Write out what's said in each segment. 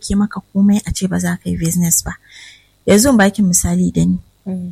ɗauke maka komai a ce ba za ka yi business ba yanzu in baki misali da ni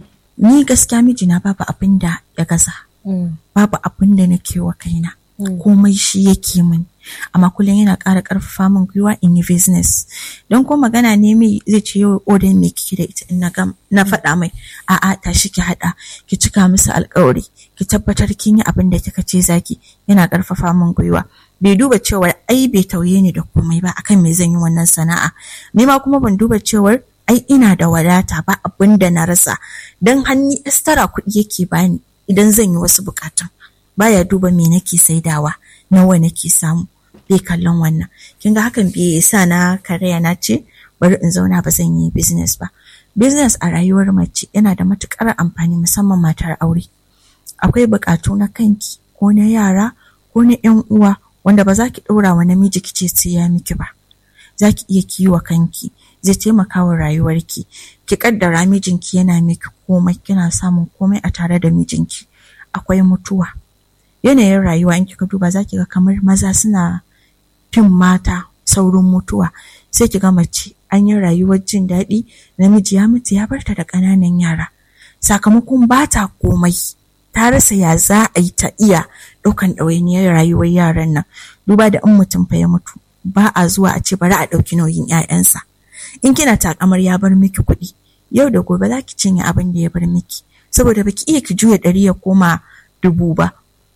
ni gaskiya mijina babu abin da ya gaza babu abin da nake wa kaina komai shi yake min amma kullum yana ƙara ƙarfafa min gwiwa in yi business don ko magana ne mai zai ce yau odan me kike da ita in na gam na faɗa mai a'a tashi ki haɗa ki cika musu alƙawari ki tabbatar kin yi abin da kika ce zaki yana ƙarfafa min gwiwa bai duba cewar ai bai tauye ni da komai ba akan me zan yi wannan sana'a ni ma kuma ban duba cewar ai ina da wadata ba abin da na rasa don hanni estara kuɗi yake bani idan zan yi wasu bukatun baya duba me nake saidawa nawa nake samu bai kallon wannan kin ga hakan bai sa na karaya na ce bari in zauna ba zan yi business ba business a rayuwar mace yana da matukar amfani musamman matar aure akwai bukatu na kanki ko na yara ko na yan uwa wanda ba za ki ɗora wa namiji ki ce sai ya miki ba za ki iya kiwa kanki zai taimaka wa rayuwarki ki kaddara mijinki yana miki komai kina samun komai a tare da mijinki akwai mutuwa yanayin rayuwa in kika duba za ki ga kamar maza suna fin mata saurin mutuwa sai ki ga mace an yi rayuwar jin daɗi namiji ya mutu ya barta da ƙananan yara sakamakon ba ta komai ta rasa ya za a yi ta iya ɗaukan ɗawainiyar rayuwar yaran nan duba da in mutum fa ya mutu ba a zuwa a ce bari a ɗauki nauyin 'ya'yansa in kina takamar ya bar miki kuɗi yau da gobe za ki cinye abin da ya bar miki saboda baki iya ki juya ɗari ya koma dubu ba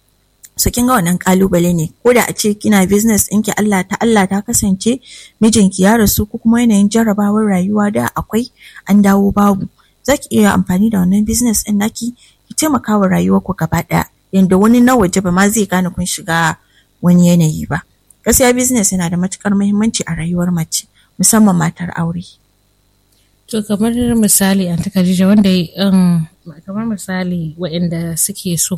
so kin ga wannan kalubale ne ko da a ce kina business ɗinki Allah ta Allah ta kasance mijinki ya rasu ko kuma yanayin jarrabawar rayuwa da akwai an dawo babu za ki iya amfani da wannan business ɗin naki ki taimaka wa rayuwarku gaba ɗaya yanda wani na waje ba ma zai gane kun shiga wani yanayi ba gaskiya business yana da matukar muhimmanci a rayuwar mace musamman matar aure To kamar misali an Khadija wanda um, kamar misali waɗanda suke so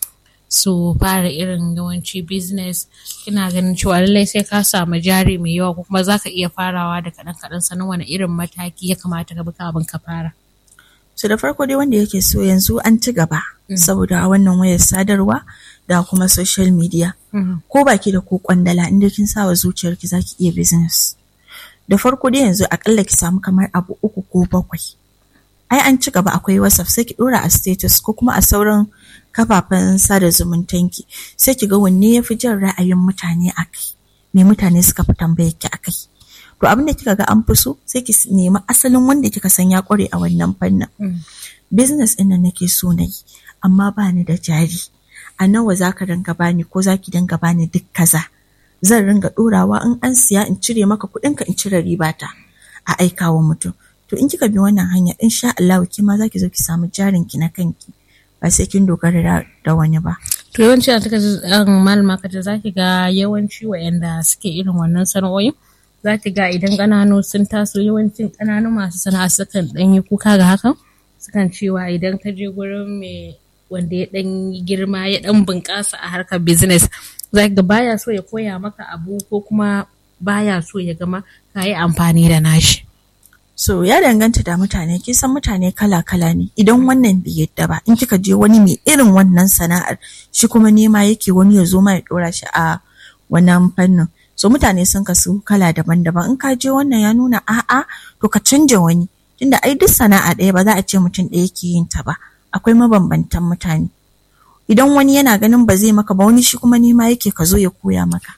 su fara irin yawanci business kina ganin cewa lallai sai ka samu jari mai yawa ko kuma za ka iya farawa da kaɗan kaɗan sanin wani irin mataki ya kamata ka bi kafin ka fara. so da farko dai wanda yake so yanzu an ci gaba saboda wannan wayar sadarwa da kuma social media ko baki da ko kwandala inda kin sa wa zuciyarki zaki iya business da farko dai yanzu akalla ki samu kamar abu uku ko bakwai ai an ci gaba akwai whatsapp sai ki dora a status ko kuma a sauran kafafen sada zumuntanki sai ki ga wanne ya fi jan ra'ayin mutane a kai me mutane suka fi tambayar ki a kai to abin da kika ga an fi so sai ki nemi asalin wanda kika san ya kware a wannan fannin business ɗin nan nake so na yi amma ba ni da jari a nawa za ka dinga bani ko za ki dinga bani duk kaza zan ringa ɗorawa in an siya in cire maka kuɗinka in cire ribata a aikawa mutum to in kika bi wannan hanya insha Allah ki ma za ki zo ki samu jarin ki na kanki ba sai kin dogara da wani ba To yawanci a taka malama kaje za ki ga yawanci waɗanda suke irin wannan sana'o'in za ki ga idan ƙananu sun taso yawancin ƙananu masu sana'a sukan ɗan yi kuka ga hakan sukan cewa idan ka je gurin mai wanda ya ɗan girma ya ɗan bunƙasa a harkar business za ga baya so ya koya maka abu ko kuma baya so ya gama ka yi amfani da nashi. So ya danganta da mutane, kisan mutane kala-kala ne. Idan wannan bai yadda ba, in kika je wani mai irin wannan sana'ar, shi kuma nema yake wani ya zo ma ya dora shi a wannan fannin. So mutane sun kasu kala daban-daban. In ka je wannan ya nuna a'a, to ka canja wani. Tunda ai duk sana'a ɗaya ba za a ce mutum ɗaya ke yin ta ba. Akwai mabambantan mutane. Idan wani yana ganin ba zai maka ba, wani shi kuma nema yake ka zo ya koya maka.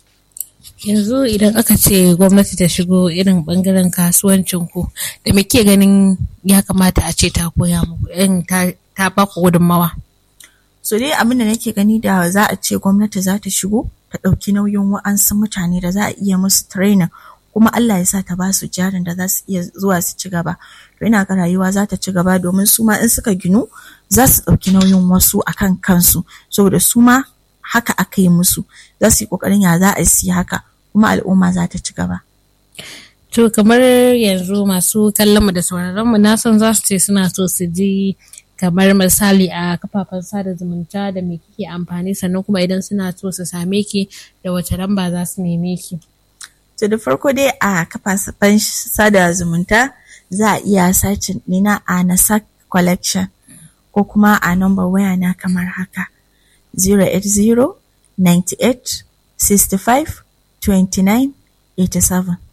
yanzu idan aka ce gwamnati ta shigo irin bangaren kasuwancin ku da muke ganin ya kamata a ce ta koya muku irin ta ba ku gudunmawa so dai abin da nake gani da za a ce gwamnati za ta shigo ta ɗauki nauyin wa'ansu mutane da za a iya musu training kuma Allah ya sa ta ba su jarin da za su iya zuwa su ci gaba to ina ga rayuwa za ta ci gaba domin su ma in suka ginu za su ɗauki nauyin wasu akan kansu saboda su ma haka aka yi musu za su yi ƙoƙarin ya za a yi haka kuma al'umma za ta ci gaba. To kamar yanzu masu kallon mu da sauraron mu na san za su ce suna so su ji kamar misali a kafafen sada zumunta da me kike amfani sannan kuma idan suna so su same ki da wace lamba za su neme ki. To da farko dai a kafafen sada zumunta za a iya sacin ɗina a Nasak collection ko kuma a number waya na kamar haka 080 98 65 29 87